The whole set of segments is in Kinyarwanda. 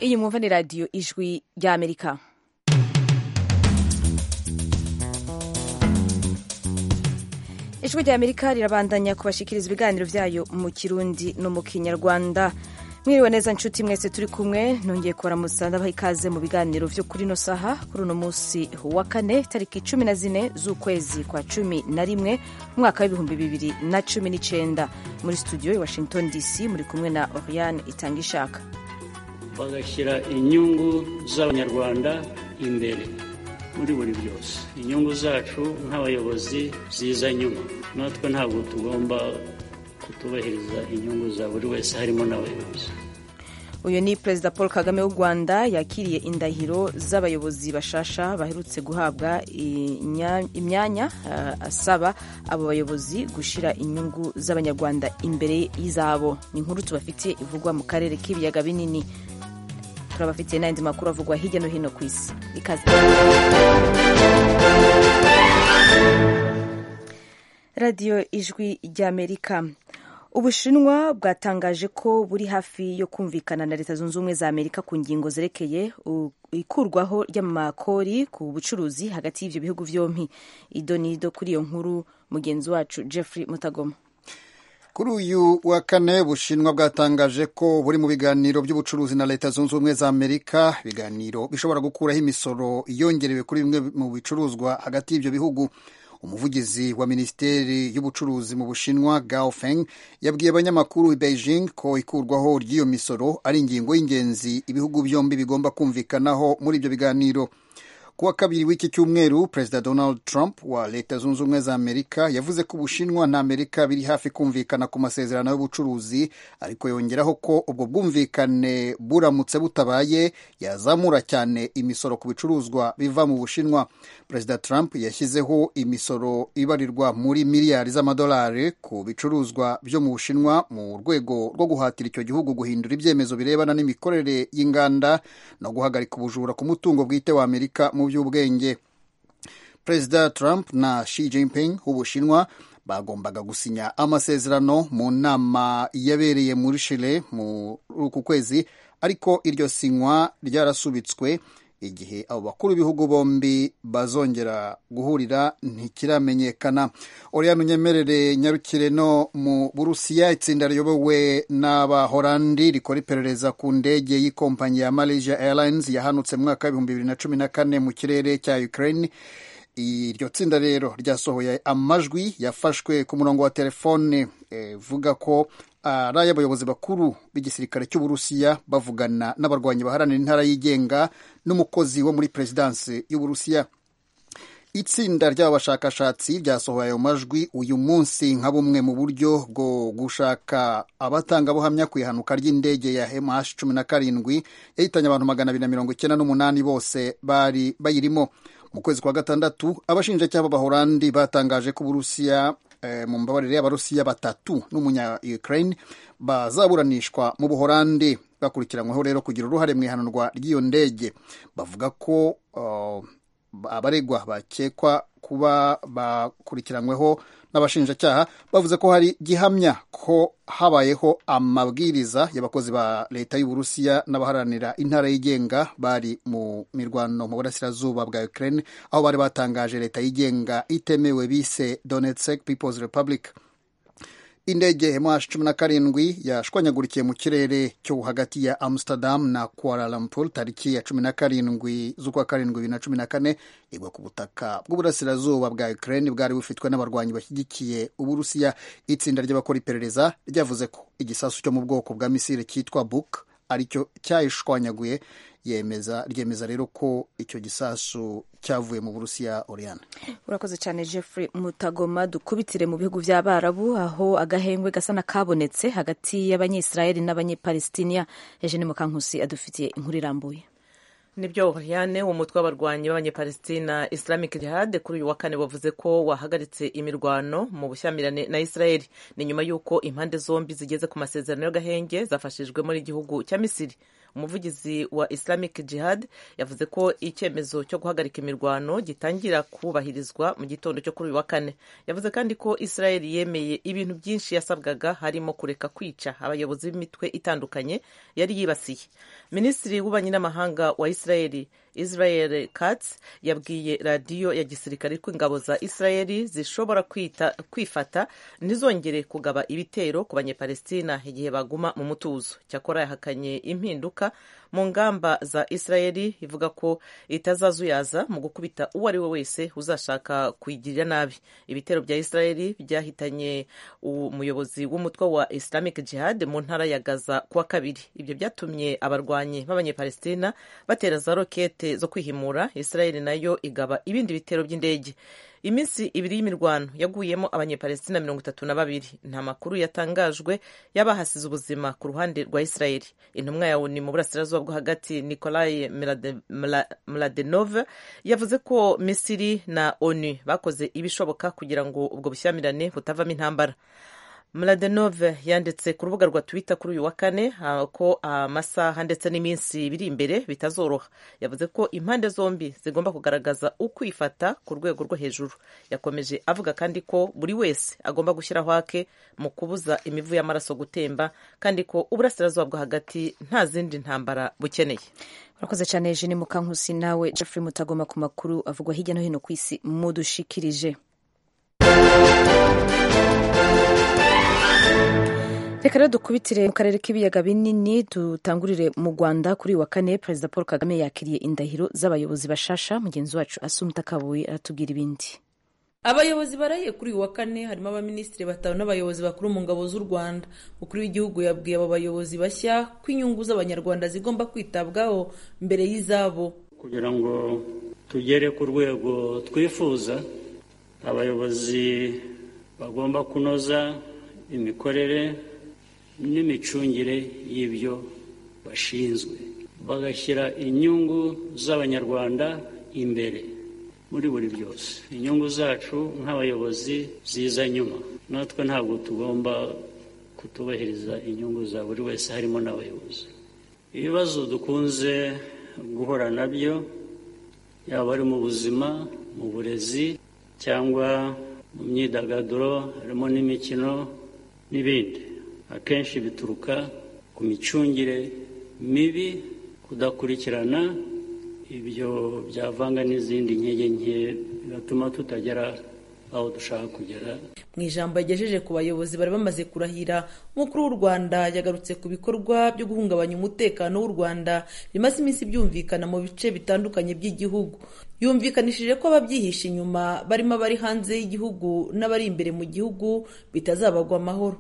iyi mwumva ni radiyo ijwi ry'amerika ijwi ry'amerika rirabandanya kubashikiriza ibiganiro byayo mu kirundi no mu kinyarwanda mwiriwe neza nshuti mwese turi kumwe nongeye kubaramutsa ndabaha ikaze mu biganiro byo kuri ino saha kuri uno munsi wa kane tariki cumi na zine z'ukwezi kwa cumi na rimwe umwaka w'ibihumbi bibiri na cumi n'icyenda muri studio i washington dc muri kumwe na oriane itanga ishaka bagashyira inyungu z'abanyarwanda imbere muri buri byose inyungu zacu nk'abayobozi ziza nyuma natwe ntabwo tugomba kutubahiriza inyungu za buri wese harimo n'abayobozi uyu ni perezida paul kagame w'u rwanda yakiriye indahiro z'abayobozi bashasha baherutse guhabwa imyanya asaba abo bayobozi gushyira inyungu z'abanyarwanda imbere y'izabo ni inkuru tubafitiye ivugwa mu karere k'ibiyaga binini turabafitiye n'andi makuru avugwa hirya no hino ku isi ikaze radiyo ijwi ry'amerika ubushinwa bwatangaje ko buri hafi yo kumvikana na leta zunze ubumwe za amerika ku ngingo zerekeye ikurwaho ry'amakori ku bucuruzi hagati y'ibyo bihugu byombi idonido kuri iyo nkuru mugenzi wacu jeffrey mutagoma kuri uyu wa kane bushinwa bwatangaje ko buri mu biganiro by'ubucuruzi na leta zunze ubumwe za amerika ibiganiro bishobora gukuraho imisoro yongerewe kuri bimwe mu bicuruzwa hagati y'ibyo bihugu umuvugizi wa minisiteri y'ubucuruzi mu bushinwa gao feng yabwiye abanyamakuru i beijing ko ikurwaho ry'iyo misoro ari ingingo y'ingenzi ibihugu byombi bigomba kumvikanaho muri ibyo biganiro ku wa kabiri w'iki cyumweru perezida donald trump wa leta zunze ubumwe za amerika yavuze ko ubushinwa na amerika biri hafi kumvikana ku masezerano y'ubucuruzi ariko yongeraho ko ubwo bwumvikane buramutse butabaye yazamura cyane imisoro ku bicuruzwa biva mu bushinwa perezida trump yashyizeho imisoro ibarirwa muri miliyari z'amadolari ku bicuruzwa byo mu bushinwa mu rwego rwo guhatira icyo gihugu guhindura ibyemezo birebana n'imikorere y'inganda no guhagarika ubujura ku mutungo bwite wa amerika mu by'ubwenge perezida trump na Xi Jinping w'ubushinwa bagombaga gusinya amasezerano mu nama yabereye muri shire muri uku kwezi ariko iryo sinywa ryarasubitswe igihe abo bakuru b'ibihugu bombi bazongera guhurira ntikiramenyekana oriyani unyemerere nyarukire no mu burusiya itsinda riyobowe n'abahorandi rikora iperereza ku ndege y'ikompanyi ya malaysia airlines yahanutse mu mwaka w'ibihumbi bibiri na cumi na kane mu kirere cya ukraine iryo tsinda rero ryasohoye amajwi yafashwe ku murongo wa telefone ivuga ko ari ay'abayobozi bakuru b'igisirikare cy'uburusiya bavugana n'abarwanyi baharanira intara yigenga n'umukozi wo muri perezidansi y'uburusiya itsinda ry'aba bashakashatsi ryasohoye ayo majwi uyu munsi nka bumwe mu buryo bwo gushaka abatangabuhamya ku ihanuka ry'indege ya MH cumi na karindwi yahitanye abantu magana abiri na mirongo icyenda n'umunani bose bari bayirimo mu kwezi kwa gatandatu abashinjacyaha b'abahorandi batangaje ko uburusiya e, mu mbabarire y'abarusiya batatu n'umunya ukraine bazaburanishwa mu buhorandi bakurikiranyweho rero kugira uruhare mu ihanurwa ry'iyo ndege bavuga ko uh, abaregwa bakekwa kuba bakurikiranyweho n'abashinjacyaha bavuze ko hari gihamya ko habayeho amabwiriza y'abakozi ba leta y'uburusiya n'abaharanira intara yigenga bari mu mirwano mu burasirazuba bwa ukraine aho bari batangaje leta yigenga itemewe bise donetsk peoples republic indege mh cumi na karindwi yashwanyagurikiye mu kirere cyo hagati ya amsterdam na kuala lumpur tariki ya cumi na karindwi z'ukwa karindwi bibiri na cumi na kane igwa ku butaka bw'uburasirazuba bwa ukraine bwari bufitwe n'abarwanyi bashyigikiye uburusiya itsinda ry'abakora iperereza ryavuze ko igisasu cyo mu bwoko bwa misile cyitwa buk aricyo cyayishwanyaguye yemeza ryemeza rero ko icyo gisasu cyavuye mu burusiya oriyane urakoze cyane jeffrey mutagoma dukubitire mu bihugu by'abarabu aho agahengwe gasa nakabonetse hagati y'abanyisirayeli n'abanyepalesitiniya eugene mukankusi adufitiye inkuru irambuye nibyo Oriane umutwe w'abarwanyi b'abanyepalestina Islamic Jihad kuri uyu wa kane wavuze ko wahagaritse imirwano mu bushyamirane na Israel ni nyuma y'uko impande zombi zigeze ku masezerano y'agahenge zafashijwemo n'igihugu cya Misiri umuvugizi wa Islamic Jihad yavuze ko icyemezo cyo guhagarika imirwano gitangira kubahirizwa mu gitondo cyo kuri uyu wa kane yavuze kandi ko Israel yemeye ibintu byinshi yasabwaga harimo kureka kwica abayobozi b'imitwe itandukanye yari yibasiye minisitiri w'ububanyi n'amahanga wa Israel Israeli Israel Katz yabwiye radiyo ya gisirikare ko ingabo za Israeli zishobora kwita kwifata ntizongere kugaba ibitero ku banyepalestina igihe baguma mu mutuzo cyakora yahakanye impinduka mu ngamba za Israeli ivuga ko itazazuyaza mu gukubita uwo ari we wese uzashaka kuyigirira nabi ibitero bya Israeli byahitanye umuyobozi w'umutwe wa Islamic Jihad mu ntara ya Gaza kuwa kabiri ibyo byatumye abarwanyi b'abanyepalestina batera za rokete zo kwihimura Israeli nayo igaba ibindi bitero by'indege iminsi ibiri y'imirwano yaguyemo abanyepalestina mirongo itatu na babiri nta makuru yatangajwe y'abahasize ubuzima ku ruhande rwa Israeli intumwa ya UNI mu burasirazuba bwo hagati Nikolai Mladenov yavuze ko Misiri na ONU bakoze ibishoboka kugira ngo ubwo bushyamirane butavamo intambara Mladenov yanditse ku rubuga rwa Twitter kuri uyu wa kane ko amasaha ndetse n'iminsi biri imbere bitazoroha yavuze ko impande zombi zigomba kugaragaza ukwifata ku rwego rwo hejuru yakomeje avuga kandi ko buri wese agomba gushyiraho ake mu kubuza imivu y'amaraso gutemba kandi ko uburasirazuba bwo hagati nta zindi ntambara bukeneye urakoze cyane jene mukankusi nawe Jeffrey mutagoma ku makuru avugwa hirya no hino ku isi mudushikirije reka rero dukubitire mu karere k'ibiyaga binini dutangurire mu rwanda kuri uyu wa kane perezida paul kagame yakiriye indahiro z'abayobozi bashasha mugenzi wacu asumta kabuye aratubwira ibindi abayobozi barahiye kuri uyu wa kane harimo abaminisitiri batanu n'abayobozi bakuru mu ngabo z'u rwanda umukuru w'igihugu yabwiye abo bayobozi bashya ko inyungu z'abanyarwanda zigomba kwitabwaho mbere y'izabo kugira ngo tugere ku rwego twifuza abayobozi bagomba kunoza imikorere n'imicungire y'ibyo bashinzwe bagashyira inyungu z'abanyarwanda imbere muri buri byose inyungu zacu nk'abayobozi ziza nyuma natwe ntabwo tugomba kutubahiriza inyungu za buri wese harimo n'abayobozi ibibazo dukunze guhura nabyo yaba ari mu buzima mu burezi cyangwa mu myidagaduro harimo n'imikino n'ibindi akenshi bituruka ku micungire mibi kudakurikirana ibyo byavanga n'izindi nkege nke bigatuma tutagera aho dushaka kugera mu ijambo yagejeje ku bayobozi bari bamaze kurahira umukuru w'u rwanda yagarutse ku bikorwa byo guhungabanya umutekano w'u rwanda bimaze iminsi byumvikana mu bice bitandukanye by'igihugu yumvikanishije ko ababyihisha inyuma barimo abari hanze y'igihugu n'abari imbere mu gihugu bitazabagwa amahoro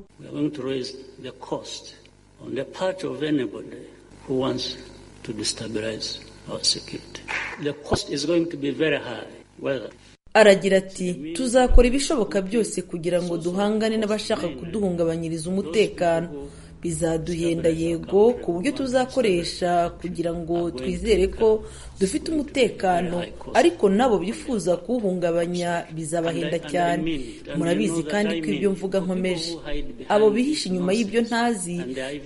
aragira ati tuzakora ibishoboka byose kugira ngo duhangane n'abashaka kuduhungabanyiriza umutekano bizaduhenda yego ku buryo tuzakoresha kugira ngo twizere ko dufite umutekano ariko nabo bifuza kuwuhungabanya bizabahenda cyane murabizi kandi ko ibyo mvuga nkomeje abo bihisha inyuma y'ibyo ntazi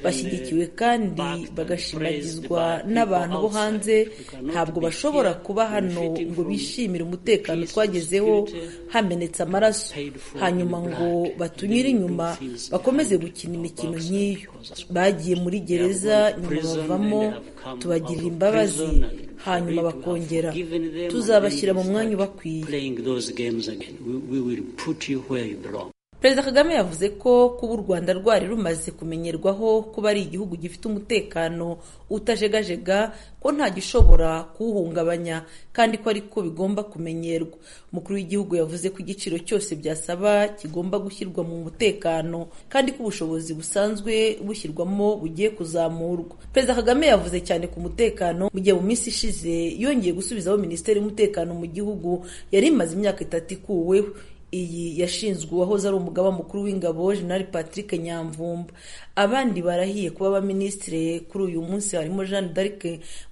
bashyigikiwe kandi bagashimagizwa n'abantu bo hanze ntabwo bashobora kuba hano ngo bishimire umutekano twagezeho hamenetse amaraso hanyuma ngo batunyure inyuma bakomeze gukina imikino nk'iyo bagiye muri gereza nyuma bavamo tubagirira imbabazi hanyuma bakongera tuzabashyira mu mwanya ubakwiye perezida kagame yavuze ko kuba u rwanda rwari rumaze kumenyerwaho kuba ari igihugu gifite umutekano utajegajega ko nta gishobora kuwuhungabanya kandi ko ariko bigomba kumenyerwa umukuru w'igihugu yavuze ko igiciro cyose byasaba kigomba gushyirwa mu mutekano kandi ko ubushobozi busanzwe bushyirwamo bugiye kuzamurwa perezida kagame yavuze cyane ku mutekano mu gihe mu minsi ishize yongeye gusubizaho minisiteri y'umutekano mu gihugu yari imaze imyaka itatu ikuweho iyi yashinzwe uwahoze ari umugaba mukuru w'ingabo General Patrick Nyamvumba abandi barahiye kuba abaminisitire kuri uyu munsi harimo jeanne d'arc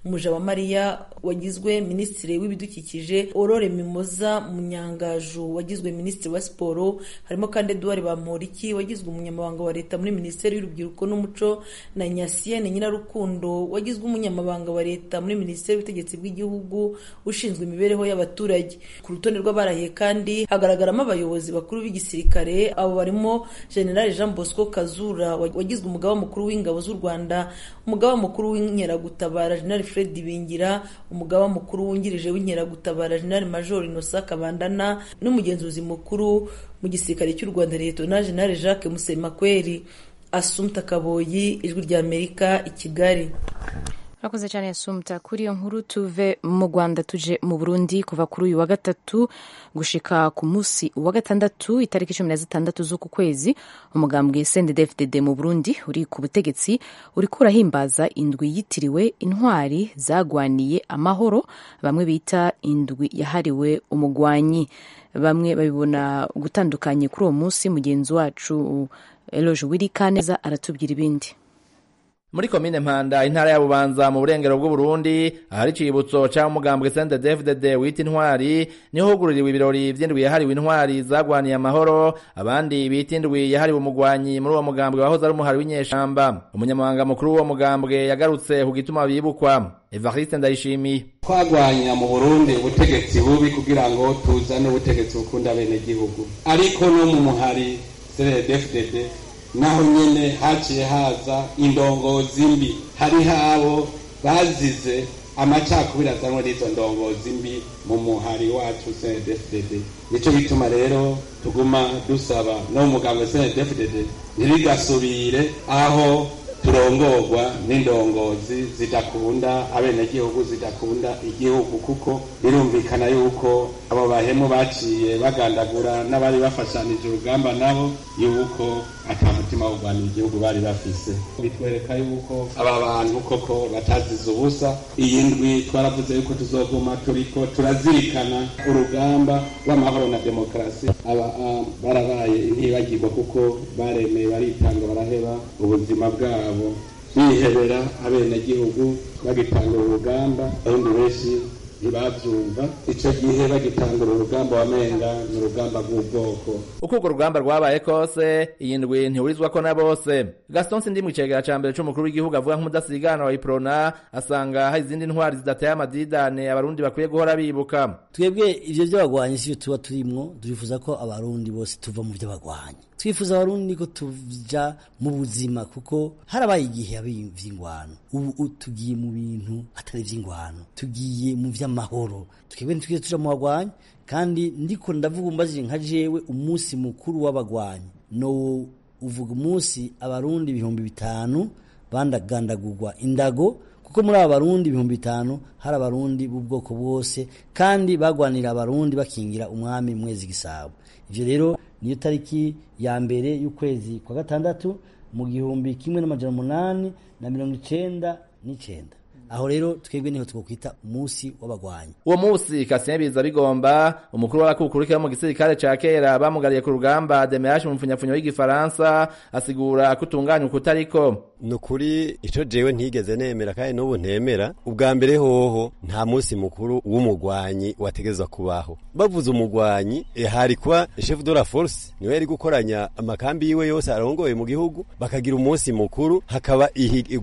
mujabamariya wagizwe minisitiri w'ibidukikije aurore mimoza munyangaju wagizwe minisitiri wa siporo harimo kandi eduard bamporiki wagizwe umunyamabanga wa leta muri minisiteri y'urubyiruko n'umuco na nyasiyene nyirarukundo wagizwe umunyamabanga wa leta muri minisiteri y'ubutegetsi bw'igihugu ushinzwe imibereho y'abaturage ku rutonde rw'abarahiye kandi hagaragaramo abayobozi bakuru b'igisirikare abo barimo generali jean bosco kazura wagizwe umugaba mukuru w'ingabo z'u rwanda umugaba mukuru w'inkeragutabara generali fred bingira umugaba mukuru wungirije w'inkeragutabara generali major inosa kabandana n'umugenzuzi mukuru mu gisirikare cy'u rwanda liyetona generali jacques musemakweri asumta kaboyi ijwi ry'amerika i kigali urakoze cyane yasumta kuri iyo nkuru tuve mu rwanda tuje mu burundi kuva kuri uyu wa gatatu gushika ku munsi wa gatandatu itariki cumi na zitandatu z'uku kwezi umugambwe sndfdd mu burundi uri ku butegetsi uriko urahimbaza indwi yitiriwe intwari zagwaniye amahoro bamwe bita indwi yahariwe umugwanyi bamwe babibona gutandukanye kuri uwo munsi mugenzi wacu eloge wirikaneza aratubwira ibindi muri komine mpanda intara ya bubanza mu burengero bw'uburundi ahari icibutso ca umugambwe sente dfdd wita intwari niho hugururiwe ibirori vy'indwi yahariwe intwari zagwaniye amahoro abandi bita indwi yahariwe umugwanyi muri uwo mugambwe wahoze ari umuhari w'inyeshamba umunyamabanga mukuru w'uwo mugambwe yagarutse ku gituma bibukwa evariste ndayishimiye twagwanya mu burundi ubutegetsi bubi kugira ngo tuzane ubutegetsi bukunda abenegihugu ariko no mu muhari sdfdd naho nyene haciye haza indongozi mbi hariho abo bazize amacakubiri azanwe n'izo ndongozi mbi mu muhari wacu cndfdd nico gituma rero tuguma dusaba no muganga cndfdd ntirigasubire aho turongorwa n'indongozi zidakunda abenegihugu zidakunda igihugu kuko birumvikana yuko abo bahemu baciye bagandagura n'abari bafashanije urugamba nabo yuko ata mutima wo kurwanya igihugu bari bafise bitwereka yuko aba bantu koko batazize ubusa iyi ndwi twaravuze yuko tuzoguma turiko turazirikana urugamba rw'amahoro na demokarasi aba barabaye intibagirwa kuko baremeye baritanga baraheba ubuzima bwabo bihebera abenegihugu bagitanga urugamba abundi benshi ntibabyumva icyo gihe bagitangura urugamba wamenga ni urugamba rw'ubwoko uko urwo rugamba rwabaye kose iyi ndwi ntihurizwa ko na bose gaston sindi mu kigega cya mbere cy'umukuru w'igihugu avuga nk'umudasigana wa iprona asanga hari izindi ntwari zidateye amadidane abarundi bakwiye guhora bibuka twebwe ibyo by'abagwanyi sibyo tuba turimwo turifuza ko abarundi bose tuva mu by'abagwanyi twifuza abarundi ko tuja mu buzima kuko harabaye igihe iby'ingwano ubu tugiye mu bintu atari iby'ingwano tugiye mu by'amahoro twebwe ntitwigeze tuja mu bagwanyi kandi ndiko ndavuga umbajije nka jewe umunsi mukuru w'abagwanyi no uvuga umunsi abarundi ibihumbi bitanu bandagandagurwa indago kuko muri aba barundi ibihumbi bitanu hari abarundi b'ubwoko bwose kandi bagwanira abarundi bakingira umwami mwezi gisabo ibyo rero niyo tariki ya mbere y'ukwezi kwa gatandatu mu gihumbi kimwe n'amajana umunani na mirongo icenda n'icenda aho rero twebwe niho twokwita umunsi w'abagwanyi uwo munsi kasien biza bigomba umukuru w'abakukurikira mu gisirikare ca kera bamugariye ku rugamba demeraje umupfunyapfunya w'igifaransa asigura ko utunganya ukutariko ni ukuri icyo jewe ntigeze nemera kandi n'ubu ntemera ubwa mbere hoho nta munsi mukuru w'umugwanyi wategeza kubaho bavuze umugwanyi hari kwa chef de la force niwe yari gukoranya amakambi yiwe yose arongoye mu gihugu bakagira umunsi mukuru hakaba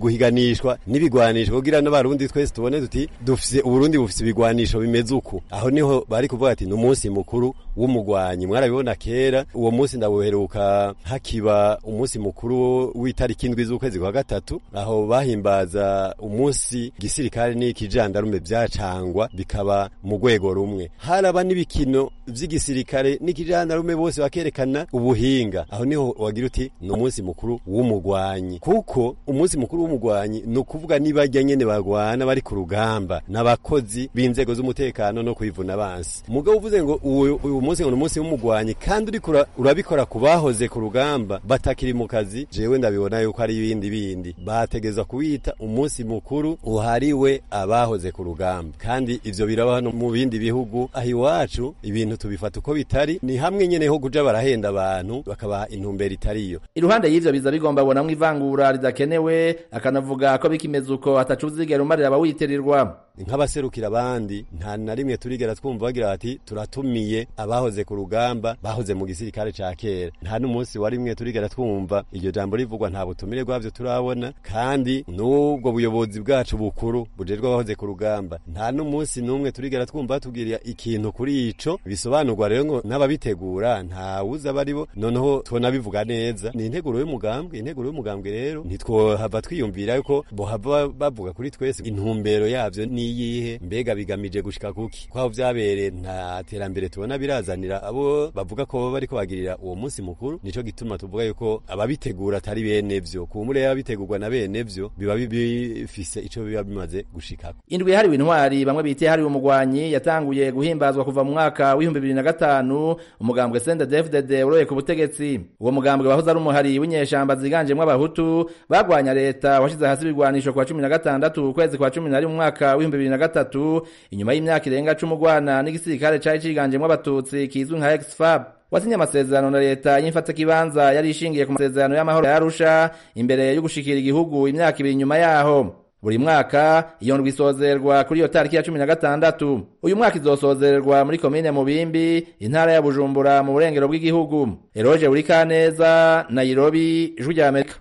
guhiganishwa n'ibigwanisho kugira n'abarundi twese tubone tuti dufise uburundi bufise ibigwanisho bimeze uku aho niho bari kuvuga ati ni umunsi mukuru w'umugwanyi mwarabibona kera uwo munsi ndabuheruka hakiba umunsi mukuru w'itariki indwi z'ukwezi kwa gatatu aho bahimbaza umunsi gisirikare n'ikijandarume byacangwa bikaba mu rwego rumwe haraba n'ibikino by'igisirikare n'ikijandarume bose bakerekana ubuhinga aho niho wagira uti ni umunsi mukuru w'umugwanyi kuko umunsi mukuru w'umugwanyi ni ukuvuga nibajya nyene bagwana bari ku rugamba n'abakozi b'inzego z'umutekano no kwivuna bansi mugabo uvuze ngo uwo munsi ngo ni umunsi w'umugwanyi kandi uriko ura- urabikora ku bahoze ku rugamba batakiri mu kazi jewe ndabibona yuko ari ibindi bindi bategeza kuwita umunsi mukuru uhariwe abahoze ku rugamba kandi ivyo biraba hano mu bindi bihugu aho iwacu ibintu tubifata uko bitari ni hamwe nyene ho kuja barahenda abantu bakabaha intumbero itariyo iruhande y'ivyo biza bigomba kubonamwo ivangura ridakenewe akanavuga ko bikimeze uko ataca uzigera umarira abawitirirwa nk'abaserukira abandi nta na rimwe turigera twumva bagira bati turatumiye abahoze ku rugamba bahoze mu gisirikare ca kera nta n'umunsi wa rimwe turigera twumva iryo jambo rivugwa nta butumire bwavyo turabona kandi n'ubwo buyobozi bwacu bukuru bujejwe abahoze ku rugamba nta n'umunsi n'umwe turigera twumva batubwira ikintu kuri ico bisobanurwa rero ngo n'ababitegura nta wuza baribo noneho tubona bivuga neza ni integuro y'umugambwe integuro y'umugambwe rero ntitwohava twiyumvira yuko bohava bavuga kuri twese intumbero yavyo niyihe mbega bigamije gushika kuki kwaho vyabereye nta terambere tubona birazanira abo bavuga ko bariko bagirira uwo munsi mukuru nico gituma tuvuga yuko ababitegura atari benevyo kumure y'ababitegurwa na benevyo biba bifise ico biba bimaze gushikako indwi yahariwe intwari bamwe bita yahariwe umugwanyi yatanguye guhimbazwa kuva mu mwaka w'ibihumbi bibiri na gatanu umugambwe sende defudede uroye ku butegetsi uwo mugambwe wahoze ari umuhari w'inyeshamba ziganjemwo abahutu bagwanya leta washize hasi ibigwanisho kwa cumi na gatandatu ukwezi kwa cumi na rimwe mu mwaka w'ibihumbi bibiri na gatatu inyuma y'imyaka irenga cumi ugwana n'igisirikare cari ciganjemwo abatutsi kizwi nka exfab wasinye amasezerano na leta y'ifataikibanza yari ishingiye ku masezerano y'amahoro ya arusha imbere yo gushikira igihugu imyaka ibiri nyuma yaho buri mwaka iyo ndwi isozerwa kuri iyo tariki ya cumi na gatandatu uyu mwaka izosozererwa muri komine mubimbi intara ya bujumbura mu burengero bw'igihugu eroge buri kaneza nayirobi ijwi rya amerika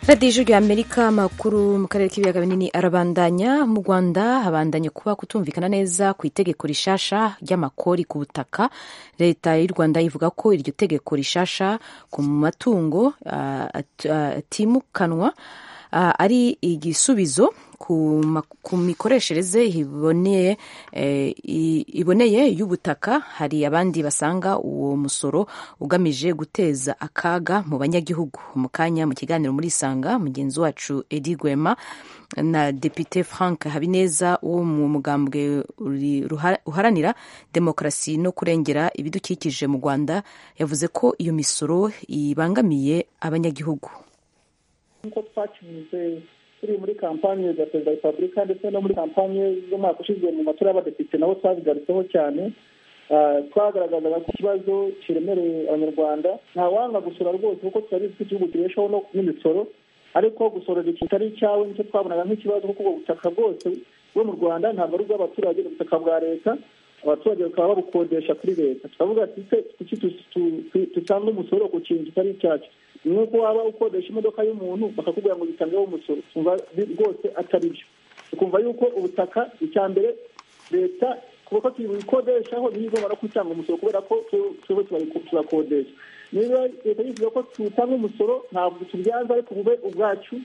radiyo ijwi rya amerika amakuru mu karere k'ibiyaga binini arabandanya mu rwanda habandanya kuba kutumvikana neza ku itegeko rishasha ry'amakori ku butaka leta y'u rwanda ivuga ko iryo tegeko rishasha ku matungo ah, at- ah, atimukanwa ah, ari igisubizo ku ma- ku mikoreshereze iboneye eh, i- iboneye y'ubutaka hari abandi basanga uwo musoro ugamije guteza akaga mu banyagihugu mu kanya mu kiganiro muri isanga mugenzi wacu Edi Gwema na Depite Frank Habineza wo mu mugambwe uri- ruha- uharanira demokarasi no kurengera ibidukikije mu Rwanda yavuze ko iyo misoro ibangamiye abanyagihugu nk'uko twakinyuze turi muri kampanye za perezida wa repubulika ndetse no muri kampanye z'umwaka ushize mu matora y'abadepite nabo twabigarutseho cyane Ah, twagaragazaga ko ikibazo kiremereye abanyarwanda nta wanga gusora rwose kuko turabizi ko igihugu kibeshaho no n'imisoro ariko gusorera ikintu kitari icyawe nicyo twabonaga nk'ikibazo kuko ubwo butaka bwose bwo mu rwanda ntabwo ari ubw'abaturage ni ubutaka bwa leta abaturage bakaba babukodesha kuri leta turavuga ati se kuki tu- tu- tu- dutange umusoro ku kintu kitari icyacu ni nk'uko waba ukodesha imodoka y'umuntu bakakubwira ngo dutangeho umusoro ukumva bi- rwose atari byo ukumva yuko ubutaka icya mbere leta kuko tuyikodeshaho ntiyigomba no kutanga umusoro kubera ko tu- twebwe tubari- tubakodesha niba leta yifuza ko tutanga umusoro ntabwo tubyanza ariko bube ubwacu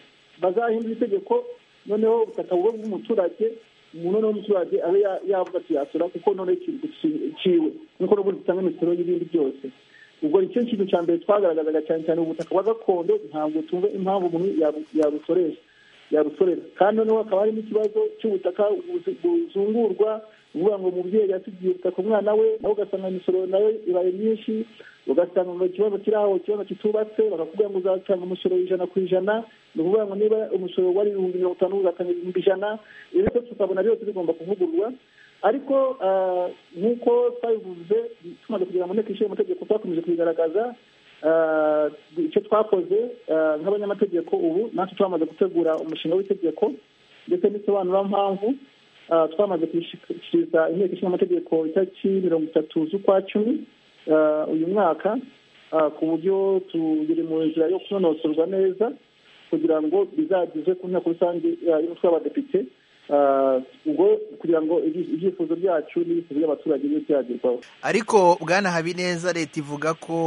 bazahindura itegeko noneho ubutaka bube bw'umuturage umuntu noneho umuturage abe ya- yavuga ati yasora kuko noneho ikintu ciwe nuko n'ubundi dutanga imisoro y'ibindi byose ubwo nicyo kintu cya mbere twagaragazaga cyane cyane ubutaka bwa gakondo ntabwo tumve impamvu umuntu yabu- yabusoresha yabusorera kandi noneho hakaba harimo ikibazo cy'ubutaka buzi- buzungurwa uvuga ngo umubyeyi yasigiye ubutaka umwana we nawe ugasanga imisoro nayo ibaye myinshi ugasanga ngo ikibazo kiri aho ikibazo kitubatse bakakubwira ngo uzatanga umusoro ijana ku ijana ni ukuvuga ngo niba umusoro wari ibihumbi mirongo itanu uzatanga ibihumbi ijana ibi byose tukabona byose bigomba kuvugururwa ariko ah, nk'uko twabivuze tumaze kugira mu nteko ishinga amategeko twakomeje kubigaragaza Ah, icyo twakoze ah, nk'abanyamategeko ubu natwe twamaze gutegura umushinga w'itegeko ndetse n'isobanurampamvu Ah, twamaze kuyishyikiriza inteko ishinga amategeko itariki mirongo itatu z'ukwa cumi ah, uyu mwaka Ah, ku buryo turi mu nzira yo kunonosorwa neza kugira ngo bizagezwe ku nteko rusange ah, y'umutwe w'abadepite Ah, ubwo kugira ngo ibyi- ibyifuzo byacu n'ibyifuzo by'abaturage bibe byagerwaho ariko bwana habineza leta ivuga ko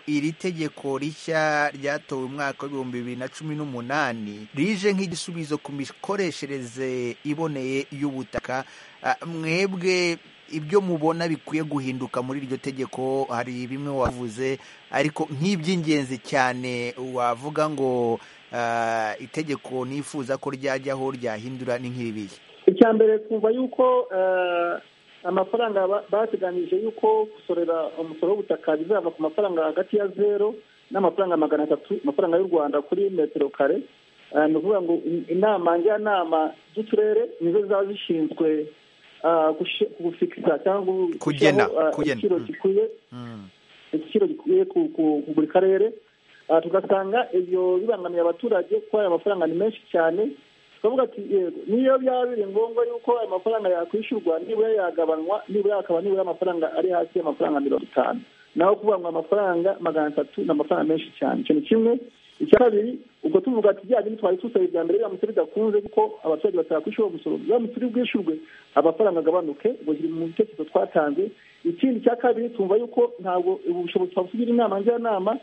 iri tegeko rishya ryatowe umwaka w'ibihumbi bibiri na cumi n'umunani rije nk'igisubizo ku mikoreshereze iboneye y'ubutaka Ah, mwebwe ibyo mubona bikwiye guhinduka muri iryo tegeko hari bimwe wavuze ariko nk'iby'ingenzi cyane wavuga ngo ah, itegeko nifuza ko ryajyaho ryahindura ni nk'ibihe icya mbere twumva yuko eh, amafaranga ba- bateganyije yuko gusorera umusoro w'ubutaka bizava ku mafaranga hagati ya zero n'amafaranga magana atatu amafaranga y'u rwanda kuri metero kare Eh, ni ukuvuga ngo in- inama njyanama z'uturere nizo zaba zishinzwe ah, gushi- gufikisa cyangwa gu- Kugena, gushyiraho, ah, kugena. igiciro Mm. gikwiye igiciro gikwiye ku- ku ku buri karere Ah, tugasanga ibyo bibangamiye abaturage kuko ayo mafaranga ni menshi cyane tukavuga ati yego niyo byaba biri ngombwa yuko ayo mafaranga yakwishyurwa nibura yagabanywa nibura akaba nibura amafaranga ari hasi y'amafaranga mirongo itanu naho kuvuga ngo amafaranga magana atatu ni amafaranga menshi cyane icyo ni kimwe icya kabiri ubwo tuvuga ati bya bindi twari dusaba ibya mbere biramutse bidakunze kuko abaturage batakwishyura uwo musoro biramutse uri bwishyurwe amafaranga agabanuke ubwo kiri mu bitekerezo twatanze ikindi cya kabiri twumva yuko ntabwo ubu bushobozi twaba tugira inama njyanama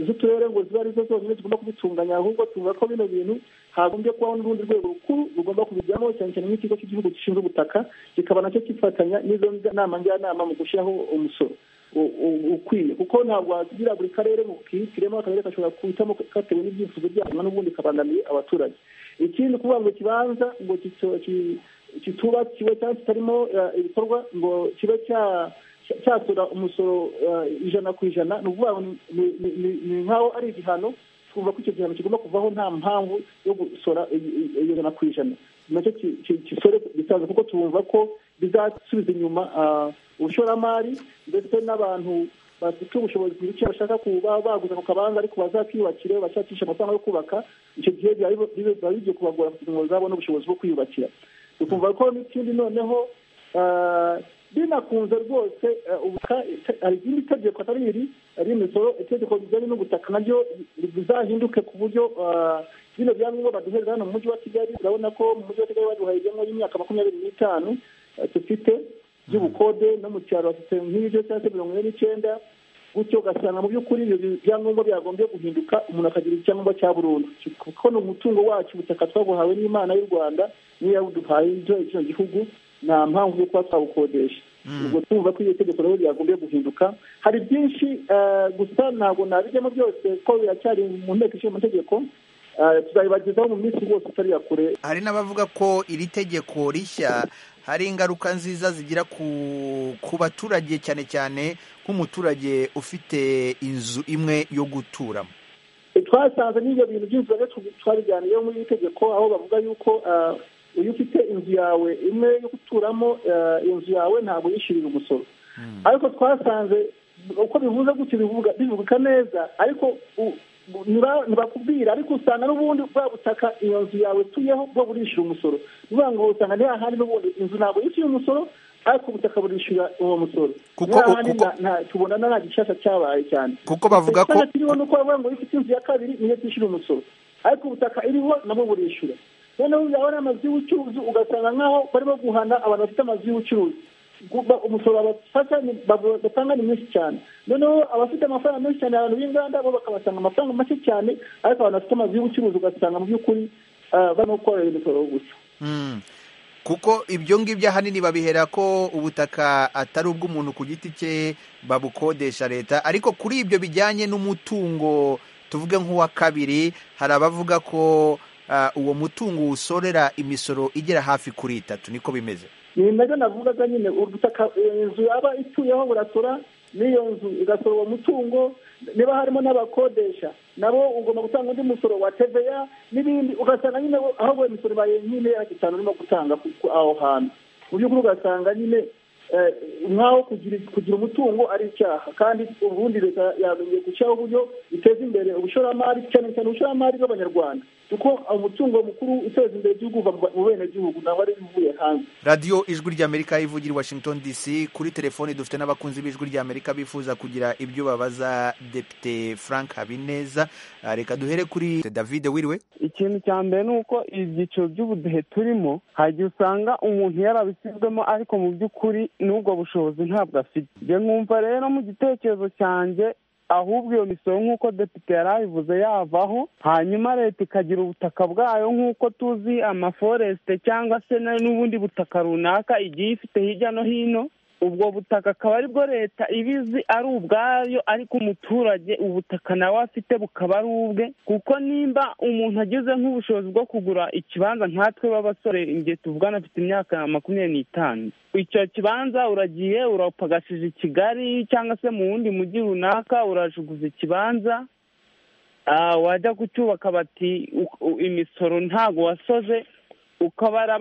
z'uturere ngo zibe arizo zonyine zigomba kubitunganya ahubwo tuvuga ko bino bintu hagombye kubaho n'urundi rwego rukuru rugomba kubijyamo cyane cyane nk'ikigo cy'igihugu gishinzwe ubutaka kikaba nacyo kifatanya n'izo nama njyanama mu gushyiraho umusoro u- u- ukwiye kuko ntabwo wagira buri karere ngo kihitiremo akarere gashobora kuhitamo katewe n'ibyifuzo byabo n'ubundi kabangamiye abaturage ikindi kuvuga ngo ikibanza ngo kito- ki- kitubakiwe cyangwa kitarimo eh, ibikorwa ngo kibe cya cyatura umusoro eh, ijana ku ijana ni ukuvuga ngo ni- ni- ni- ni- ni nk'aho ari igihano twumva ko icyo gihano kigomba kuvaho nta mpamvu yo gusora i- i- iyo jana ku ijana nacyo ki- ki- gisore gisanzwe kuko twumva ko bizasubiza inyuma ah, ubushoramari ndetse n'abantu bafite ubushobozi ku gice bashaka kuba baguza ku kabanza ariko bazakiyubakire bashakisha amafaranga yo kubaka icyo gihe biba biba- biba bigiye kubagora kugira ngo bazabone ubushobozi bwo kwiyubakira tukumva ko n'ikindi noneho ah, binakunze rwose eh, ubutaka ite- hari irindi tegeko atari iri ari imisoro itegeko rijyanye n'ubutaka naryo bizahinduke ku buryo ah, bino byangombwa baduhereza hano mu mujyi wa kigali urabona ko mu mujyi wa kigali baduhaye ibyangombwa y'imyaka makumyabiri n'itanu eh, dufite by'ubukode no mu cyaro bafite nk'ibyo cyangwa se mirongo ine n'icyenda gutyo ugasanga mu by'ukuri ibyo byangombwa byagombye guhinduka umuntu akagira icyangombwa cya burundu kuko ni umutungo wacu ubutaka twabuhawe n'imana y'u rwanda niyo yabuduhaye ibyo kino gihugu nta mpamvu yo kuba twabukodesha ubwo twumva ko iryo tegeko nabo ryagombye guhinduka hari byinshi eh, gusa ntabwo nabijyamo byose ko biracyari mu nteko ishinga amategeko Eh, tuzabibagezaho mu minsi rwose itari ya kure hari n'abavuga ko iri tegeko rishya hari ingaruka nziza zigira ku ku baturage cyane cyane nk'umuturage ufite inzu imwe yo guturamo twasanze n'ibyo bintu by'inzu rero twabiganiyeho muri iri tegeko aho bavuga yuko ah, iyo ufite inzu yawe imwe yo guturamo ah, inzu yawe ntabwo yishyurira umusoro ariko twasanze uko bivuze gutyo bivuga bivuga neza ariko u- bu- ntiba- ntibakubwira ariko usanga n'ubundi bwa butaka iyo nzu yawe tuyeho bwo burishyura umusoro ni ukuvuga ngo usanga nta handi n'ubundi inzu ntabwo yishyuye umusoro ariko ubutaka burishyura uwo musoro Kuko- Niho handi kuko- nta- nta- tubona nta gishasha cyabaye cyane kuko bavuga ko Igisata kiriho nuko bavuga ngo iyo ufite inzu ya kabiri niyo tishyura umusoro ariko ubutaka iriho nabwo burishyura noneho byaba ari amazu y'ubucuruzi ugasanga nk'aho barimo guhana abantu bafite amazu y'ubucuruzi Gu- umusoro bafata ni- bab- batanga ni mwinshi cyane noneho abafite amafaranga menshi cyane abantu b'inganda bo bakabasanga amafaranga make cyane ariko abantu bafite amazu y'ubucuruzi ugasanga mu by'ukuri ah, barimo korera imisoro gusa Mm. kuko ibyo ngibyo ahanini babihera ko ubutaka atari ubw'umuntu ku giti cye babukodesha leta ariko kuri ibyo bijyanye n'umutungo tuvuge nk'uwa kabiri hari abavuga ko ah, uwo mutungo usorera imisoro igera hafi kuri itatu niko bimeze ni nabyo navugaga nyine ubutaka inzu yaba ituyeho burasora n'iyo nzu igasora uwo mutungo niba harimo n'abakodesha nabo ugomba gutanga undi musoro wa TVA n'ibindi ugasanga nyine bo- ahubwo imisoro ibaye nyine yagitanu urimo gutanga ku- ku- aho hantu mu by'ukuri ugasanga nyine eh, nk'aho kugira kugira umutungo ari icyaha kandi ubundi leta yagombye gushyiraho uburyo iteza imbere ubushoramari cyane cyane ubushoramari bw'abanyarwanda kuko umutungo mukuru uteza imbere igihugu uva mu benegihugu ntabwo ari ibivuye hanze radiyo ijwi ry'amerika ivugira i washington dc kuri telefoni dufite n'abakunzi b'ijwi ry'amerika bifuza kugira ibyo babaza depite frank habineza Ah, reka duhere kuri david wiriwe ikintu cya mbere ni uko ibyiciro by'ubudehe turimo hari igihe usanga umuntu yarabisizwemo ariko mu by'ukuri n'ubwo bushobozi ntabwo afite njye nkumva rero mu gitekerezo cyanjye ahubwo iyo misoro nk'uko depite yari abivuze yavaho hanyuma leta ikagira ubutaka bwayo nk'uko tuzi amaforesite cyangwa se na- n'ubundi butaka runaka igiye ifite hirya no hino ubwo butaka akaba aribwo leta ibizi ari ubwayo ariko umuturage ubutaka nawe afite bukaba ari ubwe kuko nimba umuntu agize nk'ubushobozi bwo kugura ikibanza nkatwe b'abasore igihe tuvugana afite imyaka makumyabiri n'itanu icyo kibanza uragiye urapagashije i kigali cyangwa se mu wundi mujyi runaka urajuguza ikibanza wajya kucyubaka bati imisoro ntago wasoze ukabara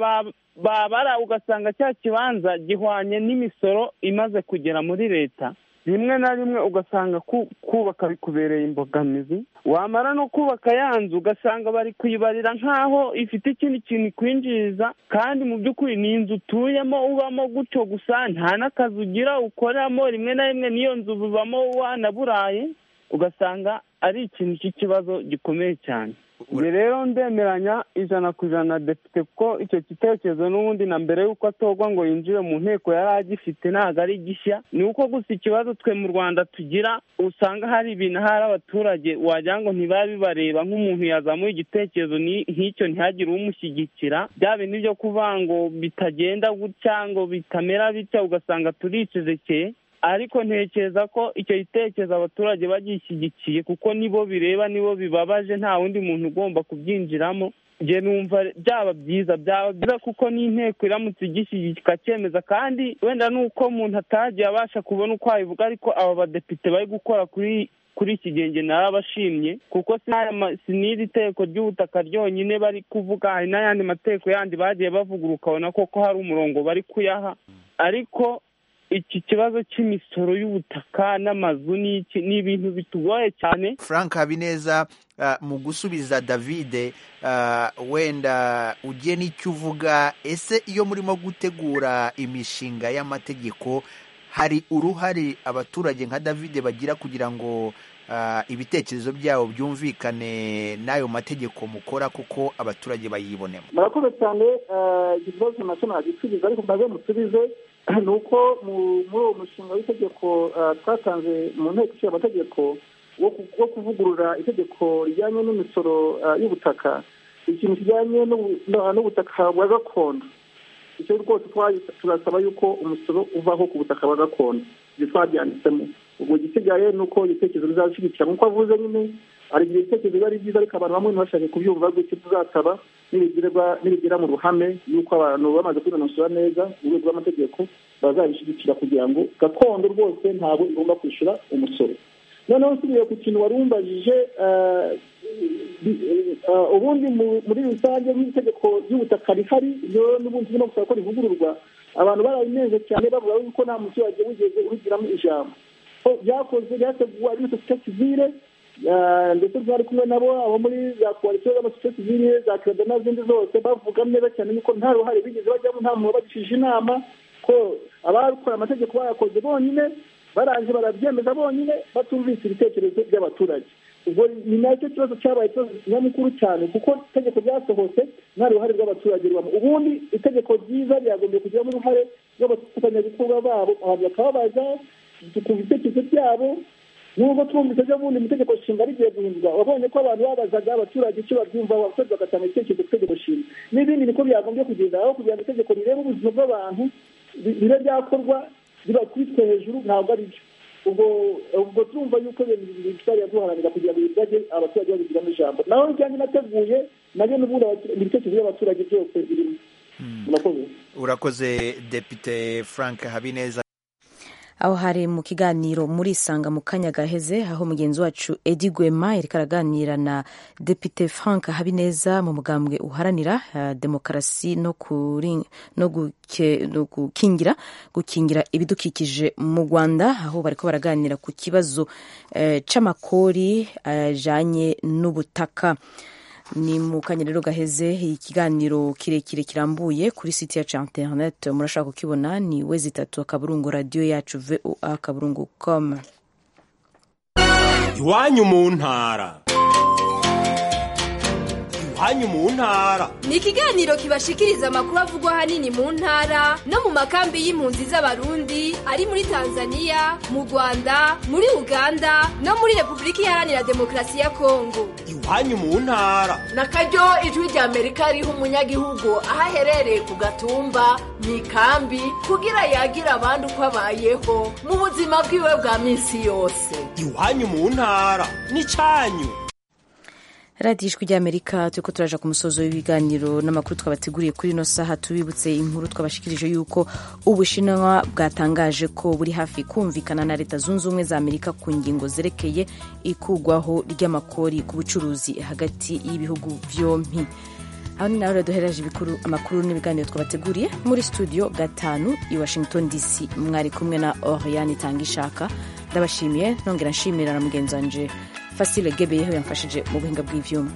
babara ugasanga cya kibanza gihwanye n'imisoro imaze kugera muri leta rimwe na rimwe ugasanga kubaka bikubereye imbogamizi wamara no kubaka ya nzu ugasanga bari kuyibarira nk'aho ifite ikindi kintu ikwinjiriza kandi mu by'ukuri ni inzu utuyemo ubamo gutyo gusa nta n'akazi ugira ukoramo rimwe na rimwe n'iyo nzu bubamo wanaburaye ugasanga ari ikintu cy'ikibazo gikomeye cyane njye rero ndemeranya ijana ku ijana na depite kuko icyo gitekerezo n'ubundi na mbere y'uko atorwa ngo yinjire mu nteko yari agifite ntabwo ari gishya ni uko gusa ikibazo twe mu rwanda tugira usanga hari ibintu ahari abaturage wagira ngo ntibaba bibareba nk'umuntu yazamuye igitekerezo nk'icyo ntihagire umushyigikira bya bintu byo kuvuga ngo bitagenda gutya ngo bitamera bitya ugasanga turicezekeye ariko ntekereza ko icyo gitekerezo abaturage bagishyigikiye kuko nibo bireba nibo bibabaje nta wundi muntu ugomba kubyinjiramo njye numva byaba byiza byaba byiza kuko n'inteko iramutse igishyigikiye ikacyemeza kandi wenda nuko umuntu atagiye abasha kubona uko wabivuga ariko aba badepite bari gukora kuri kuri iki genge narabashimye kuko si n'iri teko ry'ubutaka ryonyine bari kuvuga hari n'ayandi mateko yandi bagiye bavuguruka ukabona koko hari umurongo bari kuyaha ariko iki kibazo cy'imisoro y'ubutaka n'amazu n'iki ni ibintu bitugoye cyane frank habineza mu gusubiza davide wenda ugiye n'icyo uvuga ese iyo murimo gutegura imishinga y'amategeko hari uruhare abaturage nka davide bagira kugira ngo ibitekerezo byabo byumvikane n'ayo mategeko mukora kuko abaturage bayibonemo murakoze cyane ikibazo nacyo nagisubiza ariko mbaze musubize ni uko muri uwo mushinga w'itegeko twatanze mu nteko ishinga amategeko wo kuvugurura itegeko rijyanye n'imisoro y'ubutaka ikintu kijyanye n'ubutaka bwa gakondo icyo rwose turasaba yuko umusoro uvaho ku butaka bwa gakondo ibyo twabyanditsemo ubwo igisigaye ni uko ibitekerezo bizashyigikira nk'uko avuze nyine hari igihe ibitekerezo biba ari byiza ariko abantu bamwe ntibashake kubyumva gutyo tuzasaba nibigera mu ruhame yuko abantu bamaze kwinonosora neza urwego rw'amategeko bazabishyigikira kugira ngo gakondo rwose ntabwo igomba kwishyura umusoro noneho usubiye ku kintu wari umbajije ubundi muri rusange nk'itegeko ry'ubutaka rihari ryo n'ubundi turimo gusaba ko rivugururwa abantu barabinenze cyane bavuga yuko nta muturage wigeze urugiramo ijambo byakozwe byateguwe ari sosiyete sivire ndetse twari kumwe nabo abo muri za koalisiyo z'amasosiyete sivire za kirada n'izindi zose bavuga neza cyane yuko nta ruhare bigeze bajyamo nta muntu wabagishije inama ko abakora amategeko bayakoze bonyine barangije barabyemeza bonyine batumvise ibitekerezo by'abaturage ubwo ni nacyo kibazo cyabaye ikibazo nyamukuru cyane kuko itegeko ryasohotse nta ruhare rw'abaturage rubamo ubundi itegeko ryiza ryagombye kugiramo uruhare rw'abafatanyabikorwa babo abantu bakababaza tukumva ibitekerezo byabo nubwo twumvise ejo bundi mu itegeko nshinga rigiye guhindurwa wabonye ko abantu babazaga abaturage icyo babyumva abaturage bagatanga ibitekerezo ku itegeko nshinga n'ibindi niko byagombye kugenda aho kugira ngo itegeko rirebe ubuzima bw'abantu bibe byakorwa biba kubitwe hejuru ntabwo ari byo ubwo ubwo turumva yuko ibintu bitariya duharanira kugira ngo ibirage abaturage babigiramo ijambo naho ibyanjye nateguye nabyo n'ubundi ibitekerezo by'abaturage byose birimo urakoze urakoze depite frank habineza aho hari mu kiganiro muri isanga mu kanya gaheze aho mugenzi wacu edi gwema yari araganira na depite frank habineza mu mugambwe uharanira demokarasi no gukingira gukingira ibidukikije mu rwanda aho bariko baraganira ku kibazo c'amakori ajanye n'ubutaka ni mu kanya rero gaheze ikiganiro kirekire kirambuye kuri site yacu ya interinete murashaka kukibona ni we zitatu akaburungu radiyo yacu voa akaburungu komu iwanyu mu ntara hanyu mu ntara ni ikiganiro kibashikiriza amakuru avugwa ahanini mu ntara no mu makambi y'impunzi z'abarundi ari muri tanzania mu rwanda muri uganda no muri repubulika iharanira demokarasi ya kongo iwanyu mu ntara na karyo ijwi rya amerika riha umunyagihugu aho aherereye ku gatumba mu ikambi kugira yagire abandi uko abayeho mu buzima bwiwe bwa minsi yose iwanyu mu ntara n'icyanyu radiyo ijwi ry'amerika turi ko turaje ku musozo w'ibiganiro n'amakuru twabateguriye kuri ino saha tubibutse inkuru twabashikirije y'uko ubushinwa bwatangaje ko buri hafi kumvikana na leta zunze ubumwe za amerika ku ngingo zerekeye ikugwaho ry'amakori ku bucuruzi hagati y'ibihugu byombi aho ni nawe duhereje amakuru n'ibiganiro twabateguriye muri studio gatanu i washington dc mwari kumwe na oriyani itanga ishaka ndabashimiye nongera nshimira na mugenzi wanjye fasile gebeyeho yamfashije mu buhinga bw'ibyuma